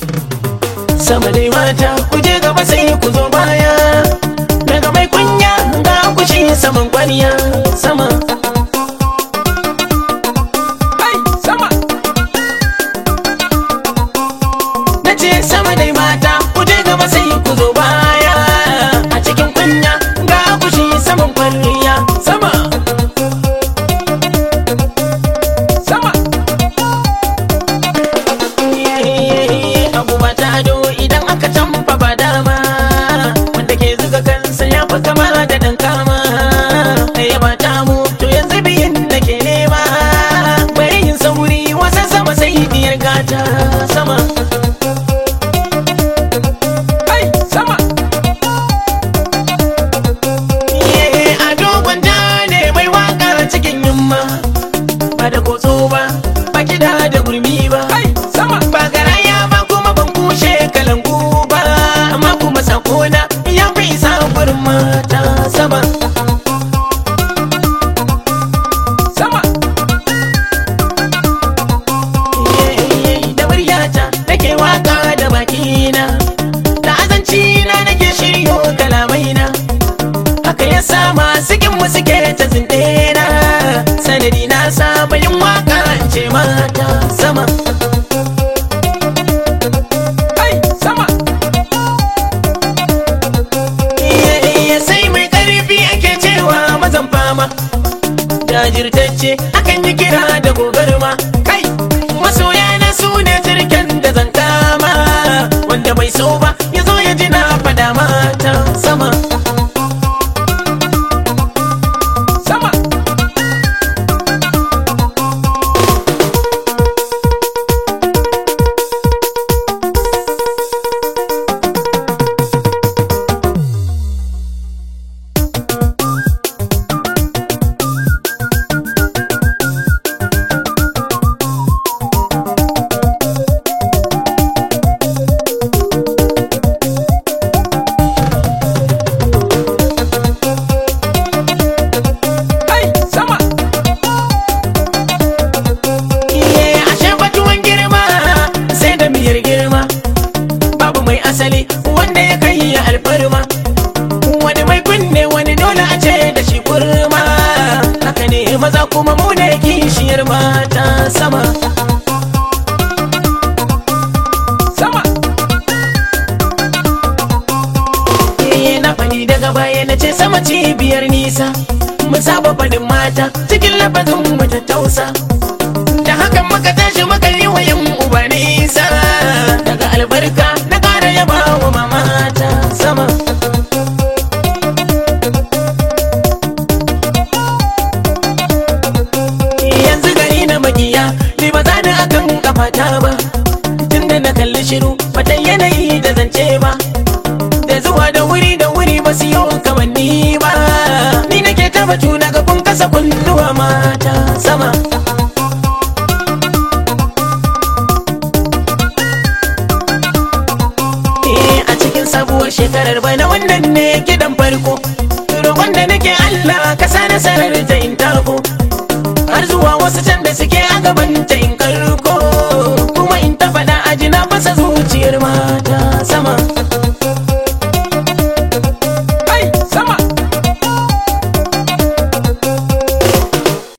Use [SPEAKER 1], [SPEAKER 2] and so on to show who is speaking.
[SPEAKER 1] sama dai mata ku je gaba sai ku zo baya daga mai kunya ga kushi saman kwariya sama Ai, sama na ce sama dai mata ku je gaba sai ku zo baya a cikin kunya ga kushi saman kwariya sama sama abu ba ta ado idan aka tamfa ba dama wanda ke zuga kansa ya fi kama da dan kama ya ba ta mu to yanzu biyin da ke nema bari yin sauri wasan sama sai diyar gata sama Ai, sama Ye, a dogon ja ne mai waka cikin yamma ba da kotso ba ba kida da gurmi ba sama ba garaya ba kuma ban kushe kalangu ba amma kuma sakona ya fi isa gurin mata sama sama da muryata nake waka da bakina da azanci na nake shiryo kalamaina haka ya sa masu kin mu suke ta zindena sanadi na saba yin waka in ce mata sama Ai, sama Iya, sai mai karfi ake cewa mazan fama jajirtacce akan yi kira da gogarma kai masoya na su ne jirgin da zan kama wanda bai so ba ya zo ya ji na fada mata sama sama Ai, sama Iye, ashe batuwan girma sai da miyar girma babu mai asali wanda ya kai ya alfarma wani mai kunne wani dole a ce da shi kurma haka ne maza kuma mu ne kishiyar mata sama sama Iye, na fani daga baya na ce sama cibiyar nisa mu saba fadin mata cikin lafazin mu ta tausa da hakan muka tashi muka yi wa yan uba nisa daga albarka na ƙara yaba wa mamata sama yanzu gari na magiya ni ba za ni akan kafata ba tunda na kalli shiru bata yanayi da zance ba da zuwa da wuri da wuri ba su yi kamanni ba ni nake ta batu na ga kun kasa kunnuwa mata sama Eh, a cikin sabuwar shekarar bana wannan ne gidan farko roƙon da nake Allah ka sa nasarar ta in tako har zuwa wasu can da suke a gaban ta in karko kuma in ta faɗa a jina fasa zuciyar mata